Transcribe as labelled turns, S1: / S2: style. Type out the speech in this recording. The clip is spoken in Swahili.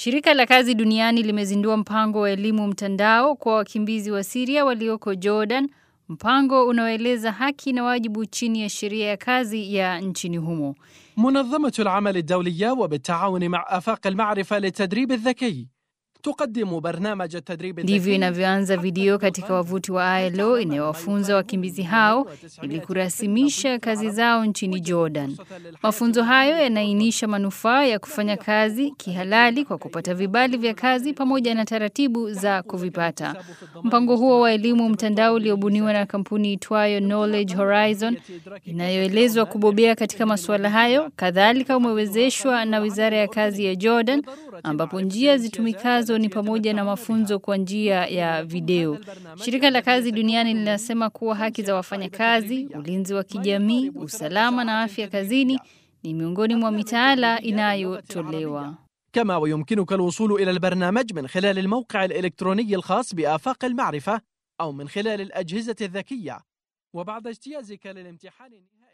S1: Shirika la kazi duniani limezindua mpango wa elimu mtandao kwa wakimbizi wa Syria walioko Jordan, mpango unaoeleza haki na wajibu chini ya sheria ya kazi ya nchini humo.
S2: منظمة العمل الدولية وبالتعاون مع آفاق المعرفة للتدريب الذكي تقدم برنامج التدريب
S1: Ndivyo inavyoanza video katika wavuti wa ILO inayowafunza wakimbizi hao ili kurasimisha kazi zao nchini Jordan. Mafunzo hayo yanaainisha manufaa ya kufanya kazi kihalali kwa kupata vibali vya kazi pamoja na taratibu za kuvipata. Mpango huo wa elimu mtandao uliobuniwa na kampuni itwayo Knowledge Horizon inayoelezwa kubobea katika masuala hayo, kadhalika umewezeshwa na Wizara ya Kazi ya Jordan ambapo njia zitumikazo ni pamoja na mafunzo kwa njia ya video. Shirika la Kazi Duniani linasema kuwa haki za wafanyakazi, ulinzi wa kijamii, usalama na afya kazini ni miongoni mwa mitaala inayotolewa.
S2: كما ويمكنك الوصول إلى البرنامج من خلال الموقع الإلكتروني الخاص بآفاق المعرفة أو من خلال الأجهزة الذكية وبعد اجتيازك للامتحان